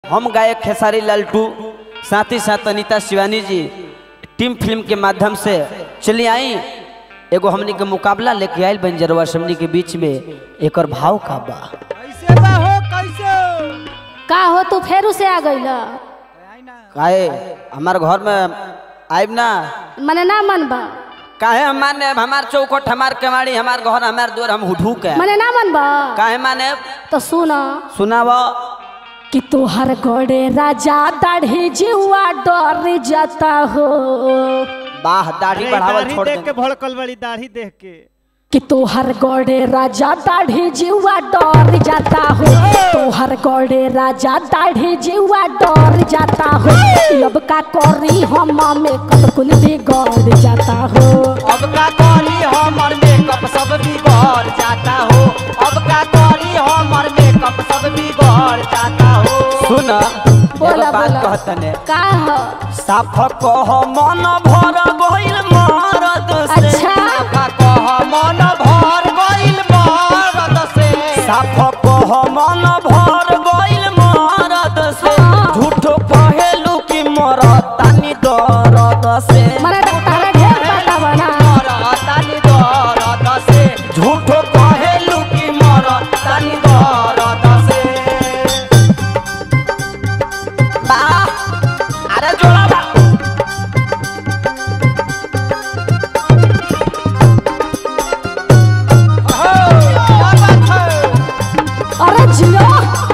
हम गायक खेसारी लालटू साथ ही साथ अनीता शिवानी जी टीम फिल्म के माध्यम से चली आई एगो हमनी के मुकाबला लेके आयल बंजरवा समनी के बीच में एकर भाव का बा कैसे बा हो कैसे का हो तू फेरू से आ गईल आई ना काहे हमार घर में आइब ना मने ना मन बा काहे हम माने हमार चौखट हमार केवाड़ी हमार घर हमार द्वार हम उठू के मने ना मन बा काहे माने तो सुन सुनाव कि तोहर गड़े राजा दाढ़ी जीवा डर जाता हो बाह दाढ़ी अरे बढ़ावल दाढ़ी छोड़ देख के दे भड़कल बड़ी दाढ़ी देख के कि तोहर गड़े राजा दाढ़ी जीवा डर जाता हो तोहर गड़े राजा दाढ़ी जीवा डर जाता हो अब का करी हम में कतकुल बिगड़ जाता हो अब का करी हमर मेकअप सब बिगड़ जाता हो अब का करी हमर मेकअप सब बिगड़ जाता हो सुन बोला, एगो बात बोला। कहतने का हो साफ कह मन भर गइल मरद से अच्छा का कह मन भर गइल मरद से साफ कह मन भर गइल मरद से हाँ। झूठो कहेलू कि मरद तानी दर्द से मने तो तारा ढेर पता बना तानी दर्द से झूठो कहेलू कि मरद तानी दर्द से बा अरे जोड़ा बा क्या बात है अरे जियो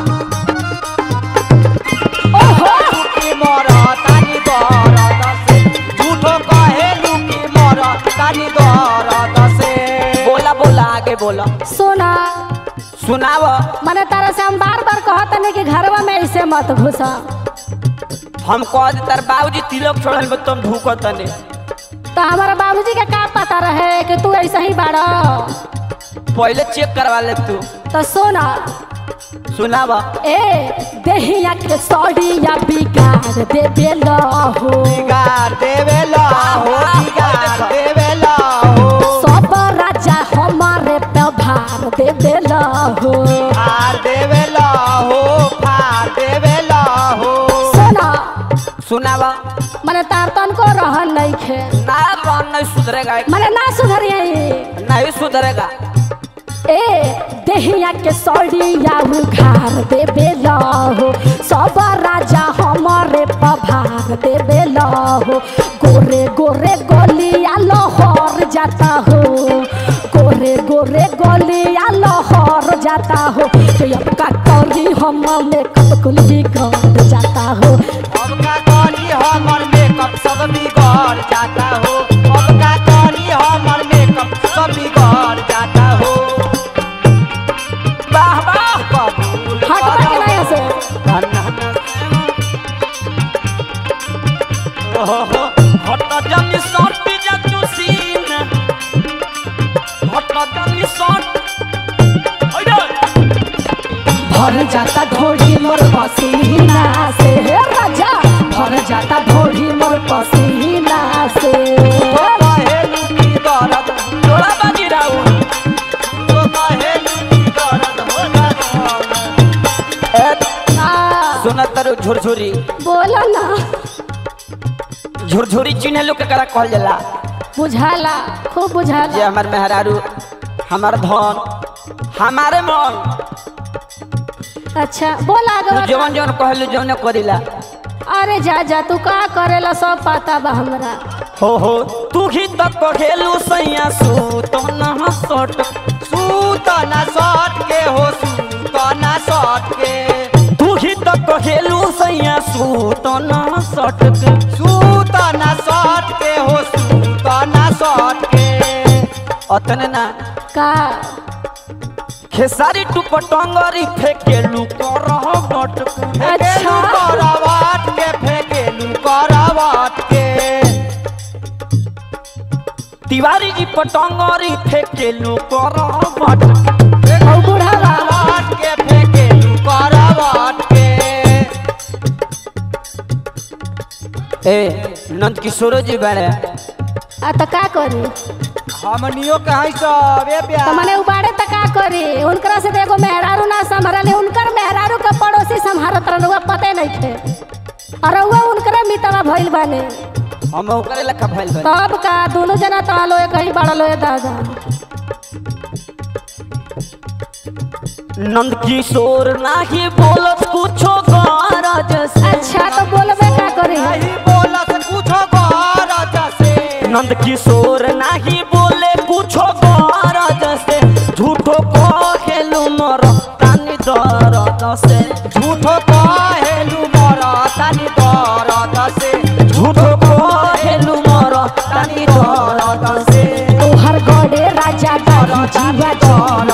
ओहो की मर तानी दर्द से झूठो कहेलू की मर तानी दर्द से बोला बोला आगे बोला सोना सुनाव मने तारा से हम बार बार कहत नहीं कि घरवा में ऐसे मत घुसा हम कह दे तार बाबूजी तिलक छोड़ल में तुम ढूकत तने तो हमारा बाबूजी के का पता रहे कि तू ऐसा ही बाड़ा पहले चेक करवा ले तू तो सोना सुनाव ए देहिया के सौड़िया बिगाड़ दे बेला हो बिगाड़ देवेला हो बिगाड़ देवेला हो सब राजा हमारे पे भार दे बेला हो फाड़ देवेला हो फाड़ देवेला हो सोना सुनाव मने तार तन को रहन नहीं खे ना रन नहीं सुधरेगा मने ना सुधरिए नहीं सुधरेगा ए देहिया के सौड़िया उघार दे बेला हो सब राजा हमारे पभार दे बेला हो गोरे गोरे गोलिया लहर जाता हो गोरे गोरे गोलिया लहर जाता हो तो अब का करी हम में कतकुल बिगड़ जाता हो अब का करी हमर मेकअप सब बिगड़ जाता हो अब का करी हमर मेकअप सब बिगड़ जाता हो वाह वाह कबूल हट करो। के नहीं हंसे हट जमी शर्ट जा तू सीन हट जमी शर्ट भर जाता ढोड़ी मोर पसीना से हे राजा भर जाता ढोड़ी मोर पसीना से कहेलू की दर्द जोड़ा बाजी राउ तो कहेलू की दर्द हो जाता आ, सुन तरु झुरझुरी बोलो ना झुरझुरी चिन्ह लोग करा कहल जाला बुझाला खूब जे बुझाला हमार मेहरारू हमार धन हमारे मन अच्छा बोल आगे तू बता। जवन जवन कहलू जवन करिला अरे जा जा तू का करेला सब पता बा हमरा हो हो तू ही तक कहेलू सैया सूत न सट सूत ना सट के हो सूत ना सट के तू ही तक कहेलू सैया सूत न सट सूत ना सट के हो सूत ना सट के अतने ना का खेसारी टू पटंगरी फेकेलू करह बट फेकेलू करावाट के फेकेलू करावाट के तिवारी जी पटंगरी फेकेलू करह बट औ बुढ़ावा करावाट के फेकेलू करावाट के ए नंद किशोर जी बड़े आ त का करी हमनियो कहीं सब ए त प्यार मने उबाड़े त का करी उनकरा से तो एगो मेहरारू ना संभरले उनकर मेहरारू का पड़ोसी संभारत रहन रउआ पते नहीं थे और रउआ उनकरे मितवा भइल बाने हम ओकरे लखा भइल बा तब का दोनों जना तो आलो कहीं बड़ा लोए दादा नंद किशोर नाही बोलत कुछो गरज से अच्छा तो बोलबे का करी नहीं बोलत कुछो गरज से नंद किशोर नाही बोले कुछो गरज से झूठो कहेलु मर तानी दरद से झूठो कहेलु मर तानी दरद से झूठो कहेलु मर तानी दरद से तोहर गड़े राजा दारू जीवा